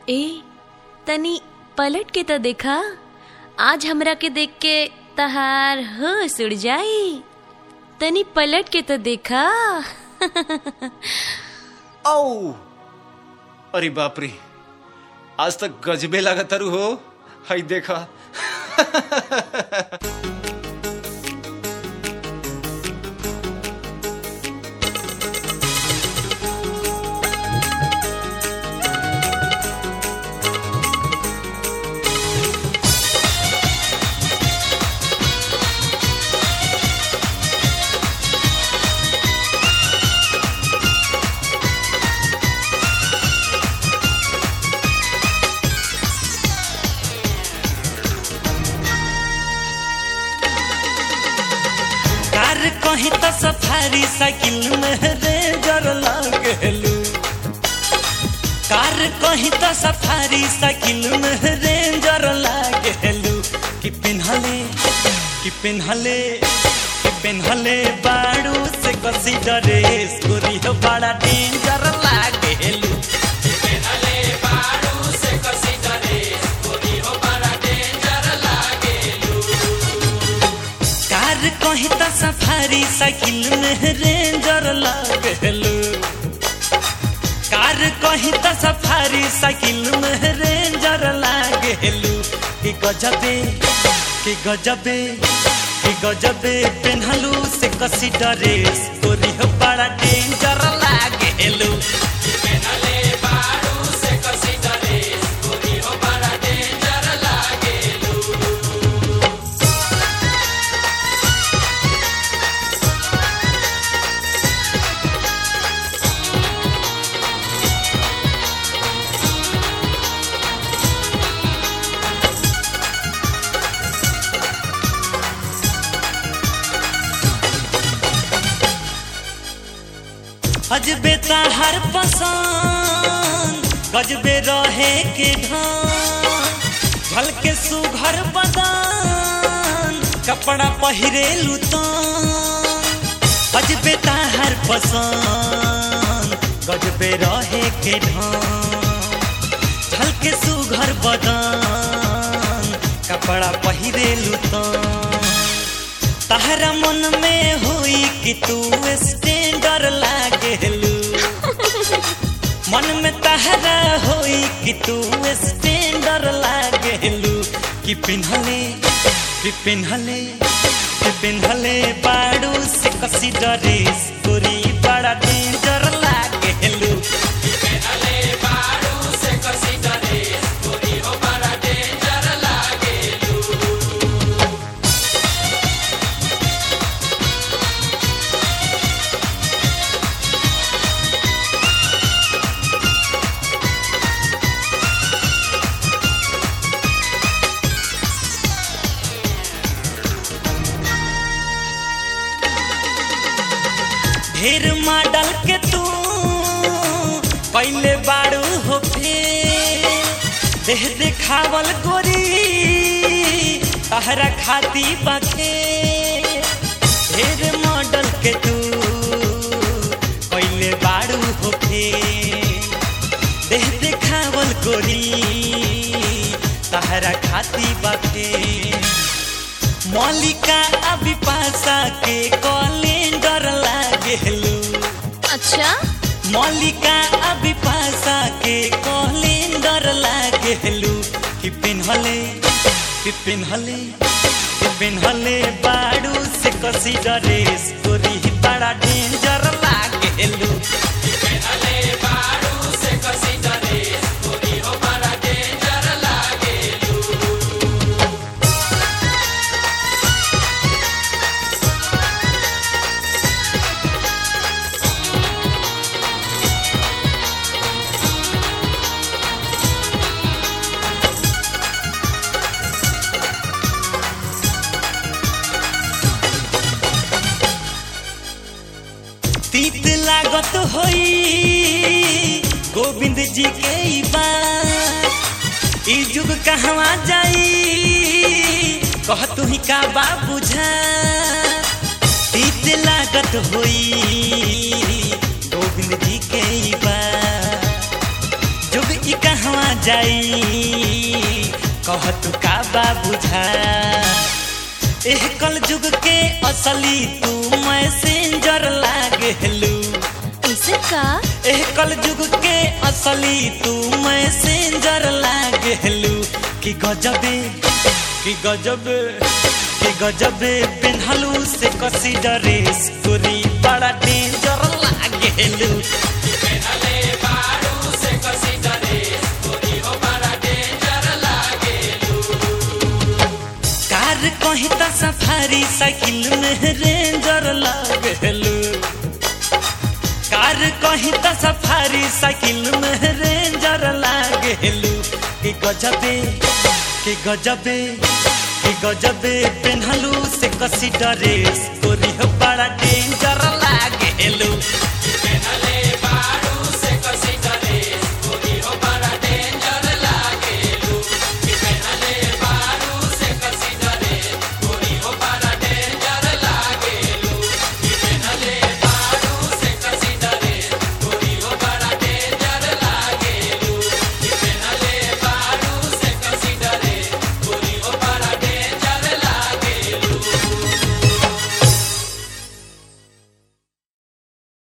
ए तनी पलट के त देखा आज हमरा के देख के तहार होश उड़ जाई तनी पलट के त देखा औ अरे बाप रे आज तक गजबे लागतारू हो हई देखा कार कहीं तो सफारी साइकिल में रेंजर लागलू कार कहीं तो सफारी साइकिल में रेंजर लागलू कि पिन्हले कि पिन्हले कि पिन्हले बाड़ू से कसी ड्रेस गोरी हो बड़ा डेंजर लागलू कार कहीं तो सफारी साइकिल में रेंजर लागलू कार कहीं तो सफारी साइकिल में रेंजर लागलू कि गजबे कि गजबे कि गजबे पेन्हलू से कसी ड्रेस तोरी हो बड़ा डेंजर लागलू अजबे हर पसंद गजबे रहे के ढान झलके सुघर बदान कपड़ा पहिरे लुतान अजबे हर पसंद गजबे रहे के ढान झलके सुघर बदान कपड़ा पहिरे लुतान तहरा मन में हुई कि तू स्टैंडर लागलू मन में तहरा हुई कि तू स्टैंडर लागलू कि पिन्हले कि पिन्हले कि पिन्हले बाड़ू से कसी ड्रेस गोरी बड़ा डेंजर लागलू ढेर मॉडल के तू पहले बाड़ू हो फेर देह देखावल गोरी तहरा खाती बखे ढेर मॉडल के तू पहले बाड़ू हो फेर देह देखावल गोरी तहरा खाती बखे मौलिका अभी पासा के कैलेंडर लागलू अच्छा मौलिका अभी पासा के कैलेंडर लागलू कि पिन्हले कि पिन्हले कि पिन्हले बाड़ू से कसी ड्रेस गोरी बड़ा डेंजर लागलू तीत लागत होई गोविंद जी के ई बात ई जुग कहवा जाई कह तू ही का बा बुझा तीत लागत होई गोविंद जी के ई बात जुग ई कहवा जाई कह तू का बा बुझा एह कल जुग के असली तू मैसेंजर लागेलू ऐसे का एह कल जुग के असली तू मैसेंजर लागेलू कि गजबे कि गजबे कि गजबे पेन्हलू से कसी ड्रेस गोरी बड़ा डेंजर लागेलू कार कहीं त सफारी साइकिल में रेंजर लागेलू कार कहीं त सफारी साइकिल में रेंजर लागेलू कि गजबे कि गजबे कि गजबे पेन्हलू से कसी ड्रेस तोरी हो बड़ा डेंजर